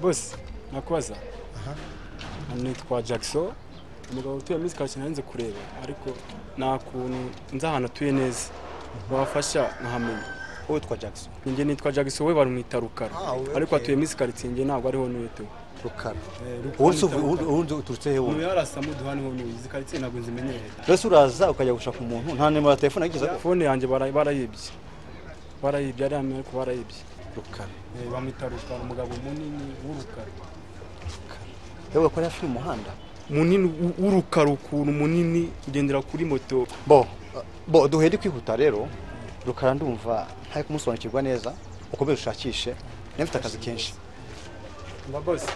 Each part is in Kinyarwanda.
bose nakubaza nitwa jackson umugabo utuye muri kacyi narinze kureba ariko nta kuntu nzi ahantu atuye neza wafasha nkahamenya wowe witwa jackson njye nitwa jackson we bamwita rukara Ah, we- ariko atuye muri karitsiye njye ntabwo ariho nuyetewe rukara Rukara uwundi bita Rukara. uturutse he wowe umuntu yarasa muduha niho nuye izi karitsiye ntabwo nzimenyereye mbese uraza ukajya gushaka umuntu nta nimero ya telefone yagize ako fone yanjye bara- barayibye barayibye ari hamwe ariko barayibye rukara Eh, bamwita rukara umugabo munini w'urukara yewe ko hafi y'umuhanda munini w'u- w'urukara ukuntu munini ugendera kuri moto bo bo duhere kwihuta rero rukara ndumva ntari kumusobanukirwa neza ukomeze ushakishe nafite akazi kenshi mba bose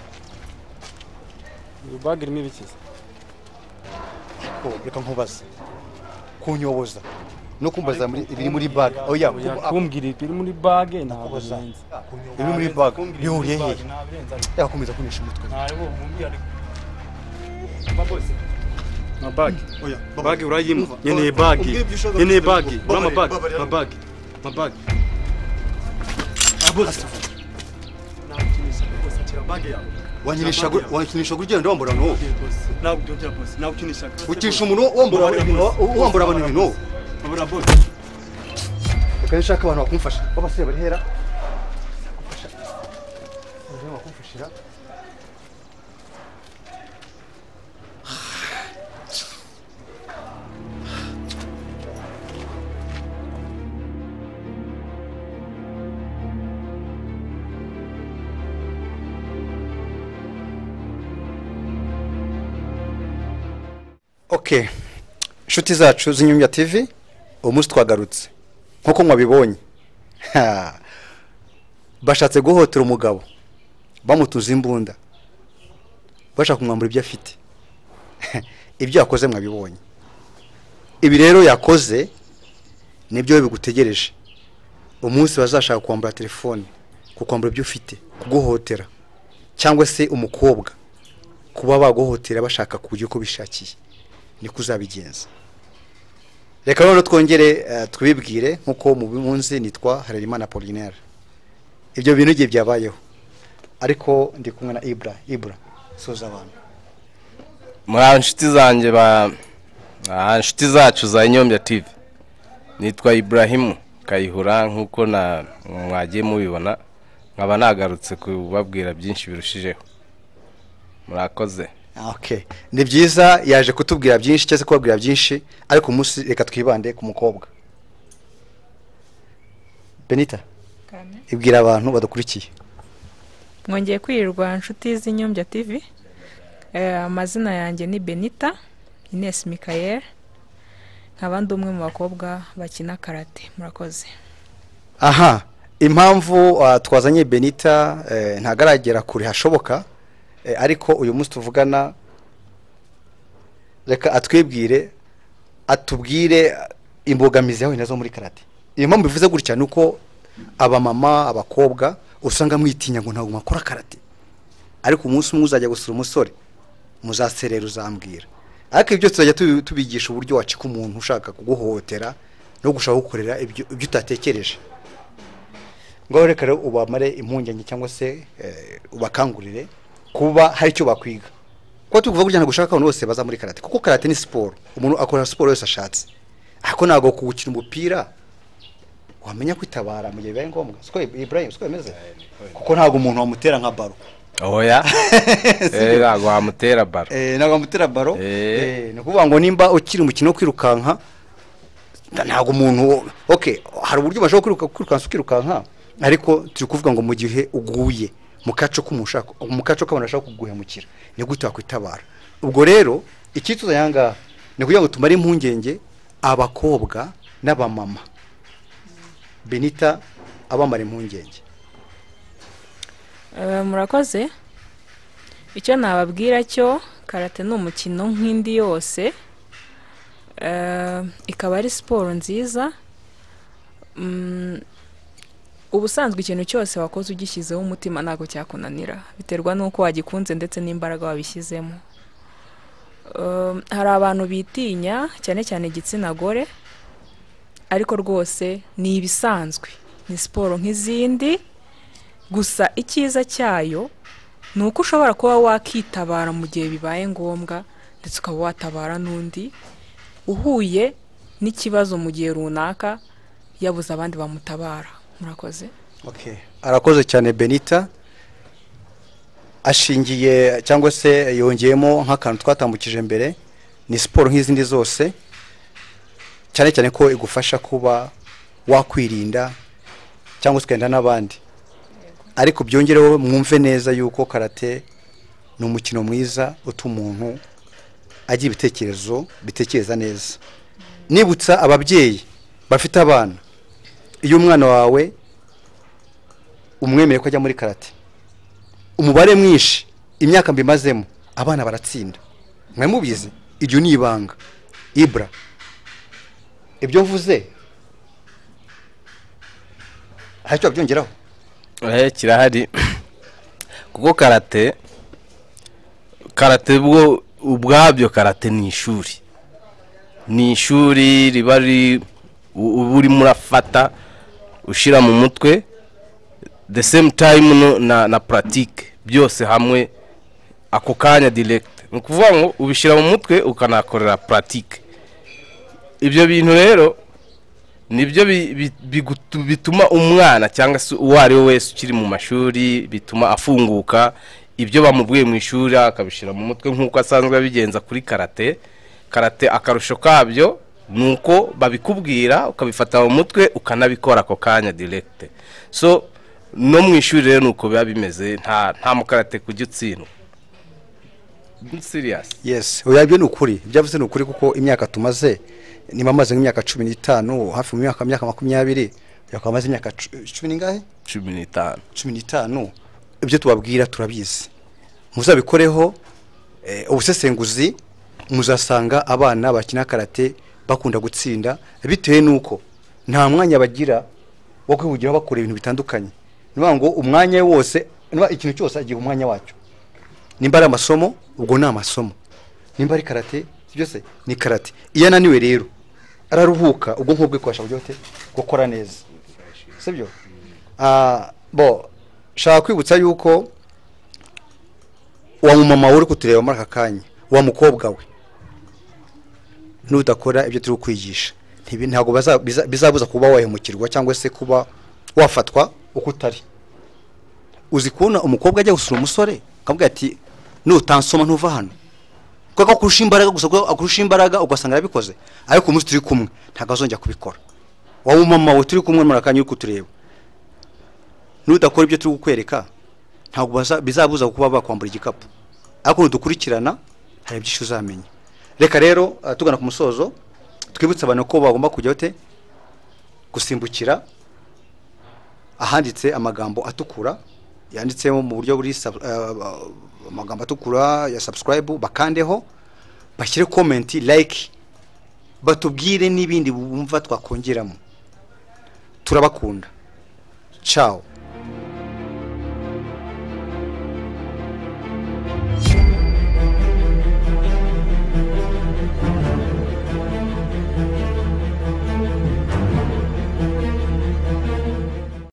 iyo bag irimo ibikiza ko reka nkubaze kunyoboza no kumbaza muri- ibiri muri baga oh yeah, Oya, kuba- kumbwira ibiri muri bage ntabwo kubaza. birenze ibiri muri baga bihuriye hehe yakomeza kumisha umutwe mabage oya bage urayimva nkeneye bage nkeneye bage ura mabage mabage mabage abuze wanyinisha gu- wanyinisha gurya ndo wambura no ntabwo byongera bose ntabwo ukinisha utisha umuntu wambura abantu wambura abantu ibintu wowe. babura bose reka nshaka abantu bakumfasha b'abasore bari hera Kumfasha. Abasore bakumfashira Okay. Inshuti zacu z'inyumya TV, uwo munsi twagarutse. Nk'uko mwabibonye. Ha. Bashatse guhotera umugabo. Bamutuza imbunda. Bashaka kumwambura ibyo afite. ibyo yakoze mwabibonye. Ibi rero yakoze nibyo bigutegereje. Umunsi bazashaka kwambura telefone, kukwambura ibyo ufite, kuguhotera cyangwa se umukobwa kuba baguhotera bashaka ku buryo uko bishakiye niko uzabigenza reka noneho twongere eh, tubibwire nk'uko mubimunzi nitwa harerimana polinaire ibyo bintu igihe byabayeho ariko ndi kumwe na ibura ibura soza abantu muri aba inshuti zanjye ba ah, inshuti zacu za nyombya tv nitwa iburahimu kayihura nk'uko na mwagiye mubibona nkaba nagarutse kubabwira byinshi birushijeho murakoze okay. ni byiza yaje kutubwira byinshi cyangwa se kubabwira byinshi ariko umunsi reka twibande ku mukobwa benita ibwira abantu badukurikiye mwongeye kwirirwa inshuti z'inyombya tv Eh, amazina yanjye ni benita ines mikayeri nkaba ndi umwe mu bakobwa bakina karate murakoze aha impamvu uh, twazanye benita eh, ntabwo aragera kure hashoboka eh, ariko uyu munsi tuvugana reka atwibwire atubwire uh, imbogamizi yahuye nazo muri karate iyo mpamvu bivuze gutya ni uko abamama abakobwa usanga mwitinya ngo ntabwo mwakora karate ariko umunsi umwe uzajya gusura umusore muzaserera uzambwira ariko ibyo tuzajya tubi- tubigisha uburyo wacika umuntu ushaka kuguhohotera no gushaka gukorera ibyo ibyo utatekereje ngaho reka rero ubamare impungenge cyangwa se eh, ubakangurire kuba hari icyo bakwiga kuko tukuvuga gutya ntabwo ushaka abantu bose baza muri karate kuko karate ni siporo umuntu akora siporo yose ashatse ariko ntabwo kuwukina umupira wamenya kwitabara mu gihe bibaye ngombwa siko Ibrahim siko bimeze kuko ntabwo umuntu wamutera nka baro oya Eh, ntabwo wamutera baro Eh, ntabwo bamutera baro Eh. Eh, ni ukuvuga ngo nimba ukiri umukino wo kwirukanka nta- ntabwo umuntu okay hari uburyo bashobora kwiruka kwirukansa ukirukanka ariko turi kuvuga ngo mu gihe uguye mu kaco k'umushaka mu kaco k'abantu bashaka kuguhemukira ni gute wakwitabara ubwo rero icyituzo yanga ni kugira ngo tumare impungenge abakobwa n'abamama benita abamara impungenge Eh, murakoze icyo nababwira cyo karate ni umukino nk'indi yose Eh, ikaba ari siporo nziza Mm, ubusanzwe ikintu cyose wakoze ugishyizeho umutima ntabwo cyakunanira biterwa n'uko wagikunze ndetse n'imbaraga wabishyizemo Um, hari abantu bitinya cyane cyane igitsina gore ariko rwose ni ibisanzwe ni siporo nk'izindi gusa icyiza cyayo ni uko ushobora kuba wakitabara mu gihe bibaye ngombwa ndetse ukaba watabara n'undi uhuye n'ikibazo mu gihe runaka yabuze abandi bamutabara murakoze arakoze cyane benita ashingiye cyangwa se yongeyemo nk'akantu twatambukije mbere ni siporo nk'izindi zose cyane cyane ko igufasha kuba wakwirinda cyangwa se ukenda n'abandi ariko byongereho mwumve neza yuko karate ni umukino mwiza utuma umuntu agira ibitekerezo bitekereza neza nibutsa ababyeyi bafite abana iyo umwana wawe umwemeye ko ajya muri karate umubare mwinshi imyaka mbimazemo abana baratsinda mwari mubizi iryo ni ibanga ibura ibyo mvuze hari icyo wabyongeraho Eh, kirahari kuko karate karate bwo ubwabyo karate ni ishuri ni ishuri riba riri u- uba urimo urafata ushyira mu mutwe the same time no, na, na pratique byose hamwe ako kanya direct ni ukuvuga ngo ubishyira mu mutwe ukanakorera pratique ibyo bintu rero nibyo bi- bi- bigutu- bituma umwana cyangwa se uwo ari we wese ukiri mu mashuri bituma afunguka ibyo bamubwiye mu ishuri akabishyira mu mutwe nk'uko asanzwe abigenza kuri karate karate akarusho kabyo ni uko babikubwira ukabifata mu mutwe ukanabikora ako kanya diregite so no mu ishuri rero ni uko biba bimeze nta nta mukarate kujya utsindwa siriyasi yesi oya ibyo ni ukuri ibyo avuze ni ukuri kuko imyaka tumaze niba amaze nk'imyaka cumi n'itanu hafi mu myaka myaka makumyabiri yakaba amaze imyaka cu- cumi n'ingahe cumi n'itanu cumi n'itanu ibyo tubabwira turabizi muzabikoreho eh, ubusesenguzi muzasanga abana bakina karate bakunda gutsinda bitewe n'uko nta mwanya bagira wo kwihugiraho bakora ibintu bitandukanye ni ukuvuga ngo umwanya we wose ni ukuvuga ikintu cyose agira umwanya wacyo nimba ari amasomo ubwo ni amasomo nimba ari karate byose ni karate iyo ananiwe rero araruhuka ubwonko bwe kubasha kujya gute? gukora neza sibyo Ah, bo shaka kwibutsa yuko uwa mumama uri kutureba muri aka kanya uwa mukobwa we n'udakora ibyo turi kukwigisha ntibi- ntabwo baza- biza- bizabuza kuba wahemukirwa cyangwa se kuba wafatwa uko utari uzi kubona umukobwa ajya gusura umusore akamubwira ati nutansoma ntuva hano kuko akurusha imbaraga gusa kuko akurusha imbaraga ugasanga arabikoze ariko umunsi turi kumwe ntabwo azongera kubikora wowe mama we turi kumwe muri aka kanya uri kutureba n'udakora ibyo turi kukwereka ntabwo baza- bizabuza kuba bakwambura igikapu ariko nudukurikirana hari byinshi uzamenya reka rero ah, tugana ku musozo twibutse abantu ko bagomba kujya bate gusimbukira ahanditse amagambo atukura yanditsemo mu buryo buri sub- ah, ah, amagambo atukura ya subscribe bakandeho bashyire comment like batubwire n'ibindi bumva twakongeramo turabakunda ciao